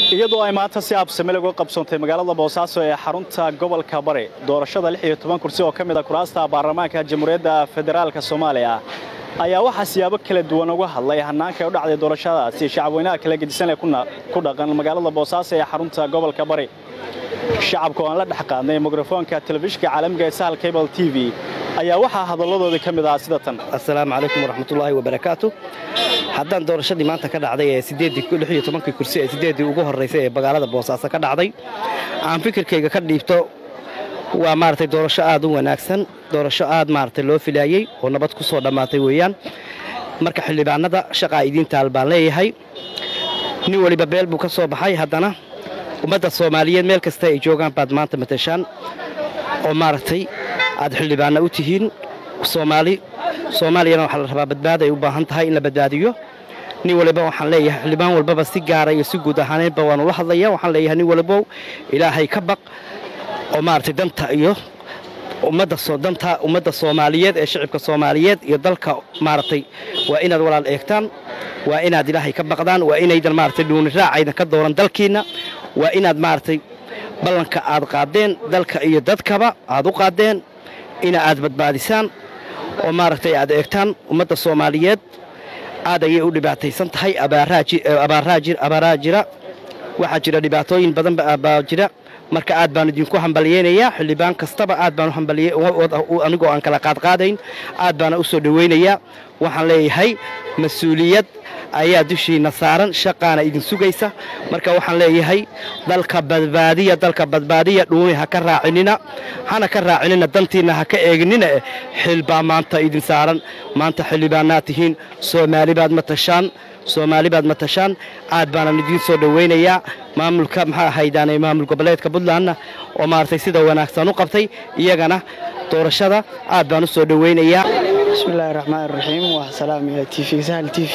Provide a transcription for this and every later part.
iyadoo ay maanta si absame lagu qabsoontay magaalada boosaaso ee xarunta gobolka bari doorashada lix iyo toban kursi oo ka mid a kuraasta baarlamaanka jamhuuriyadda federaalka soomaaliya ayaa waxaa siyaabo kala duwan uga hadlay hannaanka u dhacday doorashadaasi shacabweynaha kala gedisan ee ku dhaqan magaalada boosaaso ee xarunta gobolka bari shacabka oo aan la dhex qaadnay mikrofoonka telefishinka caalamiga ee sahal cable t v ayaa waxaa hadalladoodii ka mid ahaa sida tan assalaamu calaykum waraxmatullaahi wabarakaatu haddaan doorashadii maanta ka dhacday ee sideedii tobankii kursi ee sideeddii ugu horraysay ee magaalada boosaaso ka dhacday aan fikirkayga ka dhiibto waa maaragtay doorasho aad u wanaagsan doorasho aad maaragtay loo filaayey oo nabad ku soo dhammaatay weeyaan marka xildhibaanada shaqaa idiintaal baan leeyahay nin weliba beel buu ka soo baxay haddana ummadda soomaaliyeed meel kasta ay joogaan baad maanta matashaan oo maaragtay aad xildhibaanna u tihiin soomaali soomaaliyana waxaa la rabaa badbaada ay u baahan tahay in la badbaadiyo nin waliba waxaan leeyahay xildhibaan walbaba si gaara iyo si guud ahaaneedba waanu la hadlaya waxaan leeyahay nin walibow ilaahay ka baq oo maaragtay danta iyo ummadda ummadda soomaaliyeed ee shicibka soomaaliyeed iyo dalka maaragtay waa inaad walaal eegtaan waa inaad ilaahay ka baqdaan waa inaydan maaragtay dhuuni raacaydan ka dooran dalkiinna waa inaad maaragtay ballanka aad qaadeen dalka iyo dadkaba aad u qaadeen ina aad badbaadisaan oo maaragtay aad eegtaan ummadda soomaaliyeed aad ayay u dhibaataysan tahay abaaraa jira waxaa jira dhibaatooyin badan baa jira marka aad baan idinku hambalyeynayaa xildhibaan kastaba aad baan anigoo aan kala qaadqaadayn aad baana u soo dhowaynayaa waxaan leeyahay mas-uuliyad ayaa dushiinna saaran shaqaana idin sugaysa marka waxaan leeyahay dalka badbaadiya dalka badbaadiya dhuuni ha ka raacinina hana ka raacinina dantiinna ha ka eeginina eh xil baa maanta idin saaran maanta xildhibaanaad tihiin soomaali baad matashaan soomaali baad matashaan aad baanan idiin soo dhowaynayaa maamulka maxaa ahaydaane maamul goboleedka puntlandna oo maaragtay sida wanaagsan u qabtay iyagana doorashada aad baan u soo dhowaynayaa bismillahi raxmaan raxiim waa salaamaya t v sahal t v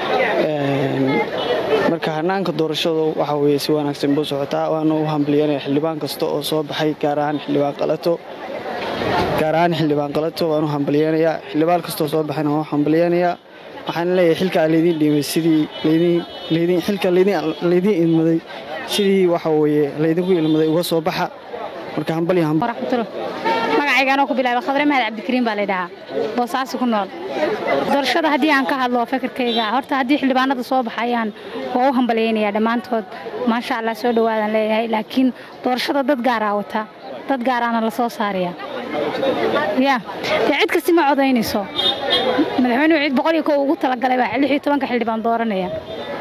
marka hanaanka doorashadu waxa weye si wanaagsan buu socotaa waana u hambalyanaya xildhibaan kasta oo soo baxay gaar ahaan xildhibaan qalato gaar ahaan xildhibaan qalato waan u hambalyeynayaa xildhibaan kastoo soo baxayna waan u hambalyeynayaa waxaan leeyahay xilkaa laydiin dhiibay sidii xilka laydiin ilmaday sidii waxa weye laydinku ilmaday uga soo baxa marka magacayga anoo ku bilaaba khadre mahad cabdikariin baa laydhahaa boosaaso ku nool doorashada haddii aan ka hadlo fikirkayga horta haddii xildhibaanada soo baxayaan waa u hambalyaynayaa dhammaantood maasha allah soo dhowaadaan leeyahay laakiin doorashada dad gaaraa wata dad gaaraana la soo saaraya ya dee cid kasti ma codaynayso madaxweynuhu cid boqol iyo kow ugu talagalay baa lix iyo tobanka xildhibaan dooranaya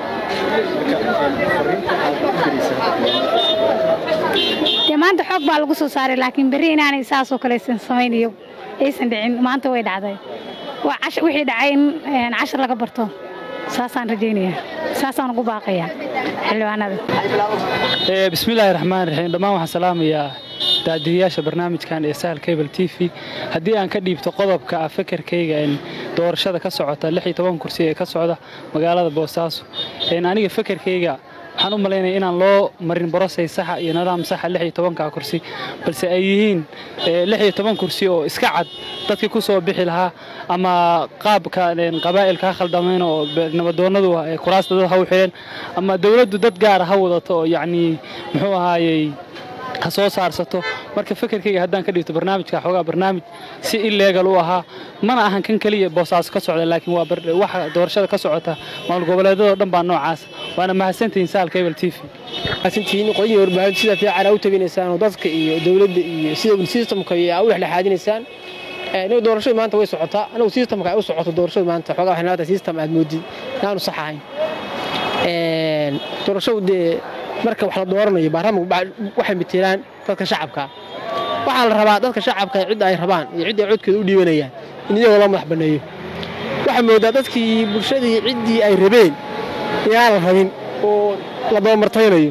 dee maanta xoog baa lagu soo saaray laakiin berri inaanay saasoo kalaysan samaynayo aysan dhicin maanta way dhacday wixii dhacay in cashar laga barto saasaan rajaynaya saasaan ugu baaqaya xildhibaanada bismillaahi raxmaan raxiim dhammaan waxaan salaamayaa daadiyayaasha barnaamijkan ee sahal cable t v haddii aan ka dhiibto qodobka ah fekerkayga doorashada ka socota lix iyo toban kursi ee ka socda magaalada boosaaso aniga fekerkayga waxaan u malaynaya inaan loo marin borosay saxa iyo nidaam saxa lix iyo tobanka kursi balse ay yihiin lix iyo toban kursi oo iska cad dadkii ku soo bixi lahaa ama qaabka qabaa'ilka ha khaldamayn oo nabadoonnadu kuraasta dad ha u xidheen ama dowladdu dad gaara ha wadato oo yacnii muxuu ahaayey ha soo saarsato marka fekerkayga haddaan ka dhigto barnaamijka xoogaa barnaamij si illegal u ahaa mana ahan kan keliya boosaaso ka socda laakiin waa waxa doorashada ka socota maamul goboleedyadoo dhan baa noocaas waana mahadsantihiin sahal cable t v mahadsantihiin qolihii warbaahinta sida fiican aa u teginaysaan oo dadka iyo dowladda iyo sida systemka aa u dhexdhexaadinaysaan aniga doorashadu maanta way socotaa anigu systemka ay u socoto doorashadu maanta xoogaa waxay leedahay system aad moodid inaanu sax ahayn doorashadu dee marka wax la dooranayo baarlamaanku waxay matelaan dadka shacabka waxaa la rabaa dadka shacabka cidda ay rabaan iyo cidda ay codkooda u dhiibanayaan in iyagoo loo madax banneeyo waxaa moodaa dadkii bulshadii ciddii ay rabeen inaan la rabin oo la dabamartaynayo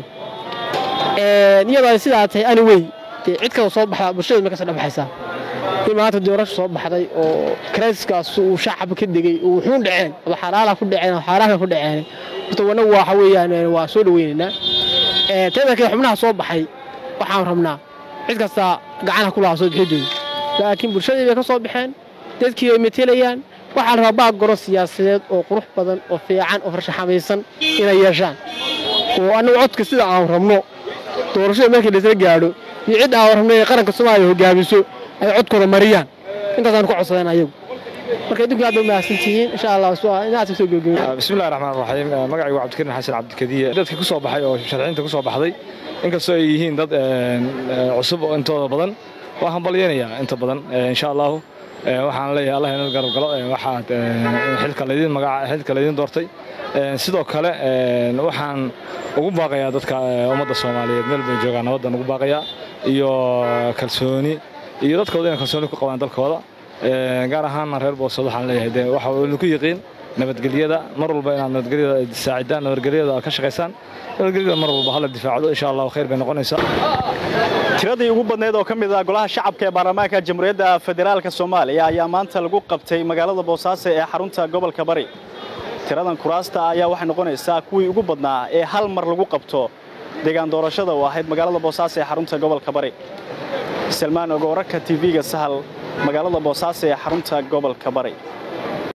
iyadoo ay sidaa tahay ani wey dee cid kale soo baxdaa bulshada ma kasoo dhabaxaysaa in maanta doorasho soo baxday oo krayskaas uu shacabka ka degey oo wuxuun dhaceen ama xalaala ku dhaceen ama xaaraanka ku dhaceen horta wanagu waxa weeyaan waa soo dhaweynaynaa teeda kale xubnaha soo baxay waxaan rabnaa cid kasta gacanaha ku lahaa soo bixidooda laakiin bulshadii bay ka soo baxeen dadkii ay matelayaan waxaa la rabaa baag goro siyaasadeed oo qurux badan oo fiican oo farshaxamaysan inay yeeshaan oo annagu codka sida aan rabno doorashada markii laisla gaadho iyo cid aan rabno ee qaranka soomaaliya hogaamiso ay codkooda mariyaan intaasaan ku codsadeen ayagu marka idinku aad ba mahadsan tihiin insha allah inaad soo gabagabay bismillahi raxmaan raxiim magacaygu cabdikariin xasan cabdikadiye dadkii ku soo baxay oo sharciinta ku soo baxday inkastoo ay yihiin dad cusub intooda badan waa hambalyeynayaa inta badan insha allahu waxaan leeyahay allah inad garab galo waxaad xilka laydin magaca xilka laydin doortay sidoo kale waxaan ugu baaqayaa dadka ummadda soomaaliyeed meel bay joogaan nabaddan ugu baaqayaa iyo kalsooni iyo dadkooda inay kalsooni ku qabaan dalkooda gaar ahaanna reer boosad waxaan leeyahay de waxa uu ku yiqiin nabadgelyada mar walba inaad nabadgelyada saacidaan nabadgelyada aad ka shaqaysaan nabadgelyada mar walba hala difaacdo insha allahu khayr bay noqonaysaa tiradii ugu badneyd oo ka mid ah golaha shacabka ee baarlamaanka jamhuuriyadda federaalka soomaaliya ayaa maanta lagu qabtay magaalada boosaaso ee xarunta gobolka bari tiradan kuraasta ayaa waxay noqonaysaa kuwii ugu badnaa ee hal mar lagu qabto deegaan doorashada oo ahayd magaalada boosaaso ee xarunta gobolka bari salmaan ogo wararka tv-ga sahal magaalada boosaaso ee xarunta gobolka bari